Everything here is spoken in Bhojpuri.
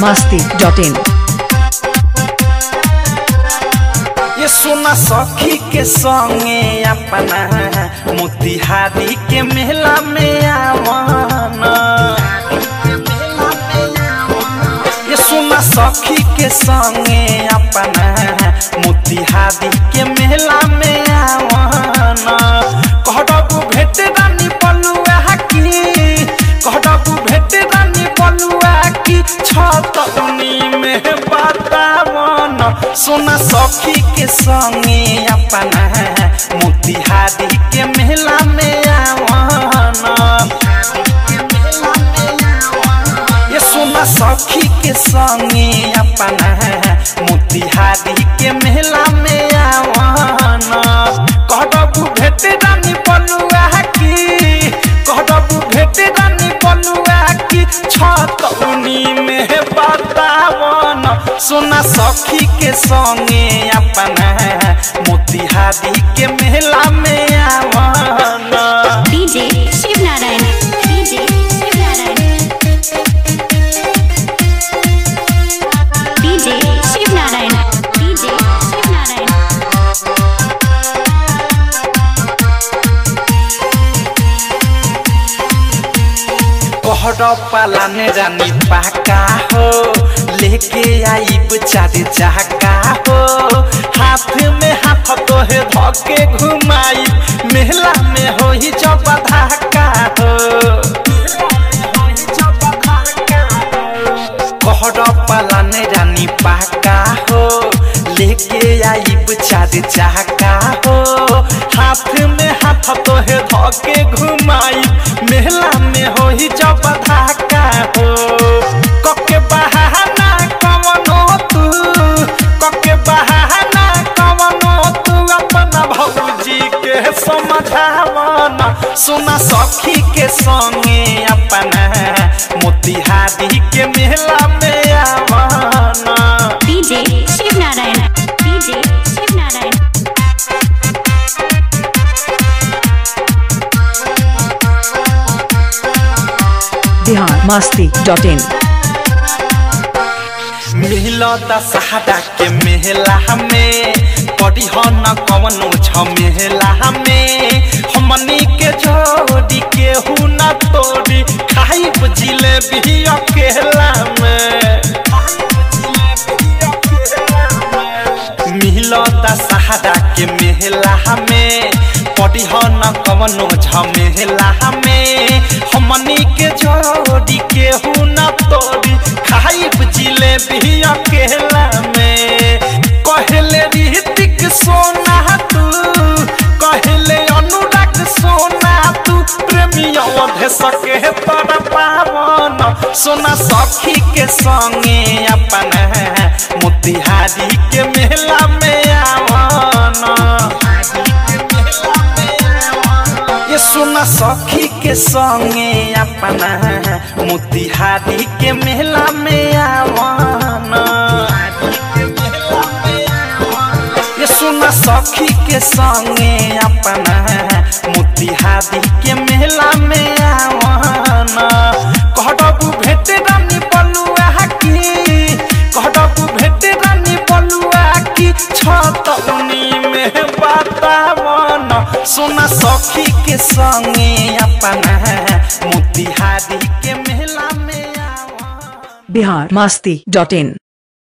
masti dot in. ये सोना सखी के संगे अपना मोतिहारी के मेला में आवाना ये सोना सखी के संगे अपना मोतिहारी के मेला में आवाना कहडबू भेट रानी बलुआ की कहडबू भेट रानी बलुआ की छतनी में बतावन सोना सखी के संगे अपना मोतिहारी के मेला में आवाना ये सोना सखी के संगे अपना मोतिहारी के मेला में आवाना कहडबू भेट रानी बलुआ की कहडबू भेट रानी बलुआ की छतौनी में बतावन सोना सखी के संगे अपना मोतिहारी के मेला में आवाना DJ Shiv Narayan. DJ Shiv Narayan. DJ Shiv Narayan. DJ Shiv Narayan. कहर पालाने रानी पाका हो लेके आईब चार चाका हो हाथ में हाथ तोहे धके घुमाई मेला में हो ही जब धाका हो कहर पालाने रानी पाका हो लेके आईब चार चाका हो हाथ में हाथ तोहे धके घुमाई मेला में हो ही जब धाका हो कके बहाना कवनो तू कके बहाना कवनो तू अपना भौजी के समझावना सुना सखी के संगे अपना मोतिहारी के मेला में आवाना DJ Shiv Narayan. DJ Shiv Narayan. Bihar masti dot in. मिलता सहारा के मेला हमें पड़ी हो न कवनो झमेला हमें हमनी के जोड़ी के हु न तोड़ी खाई जिलेबी अकेला में मिलता सहारा के मेला हमें पड़ी हो न कवनो झमेला हमें हमनी के जोड़ी के हु न तोड़ी खाई जिलेबी अकेला में कहले ऋतिक सोना तू कहले अनुराग सोना तू प्रेमी अवधे सके तर पावन सोना सखी के संगे अपना मोतिहारी के मेला में आवाना ये सोना सखी के संगे अपना मोतिहारी के मेला में आवाना ये सोना सखी के संगे अपना मोतिहारी के मेला में आवाना कहडबू भेट रानी बलुआ की कहडबू भेट रानी बलुआ की छतौनी में बतावन सोना सखी के संगे अपना मोतिहारी के मेला में आवाना Bihar masti dot in.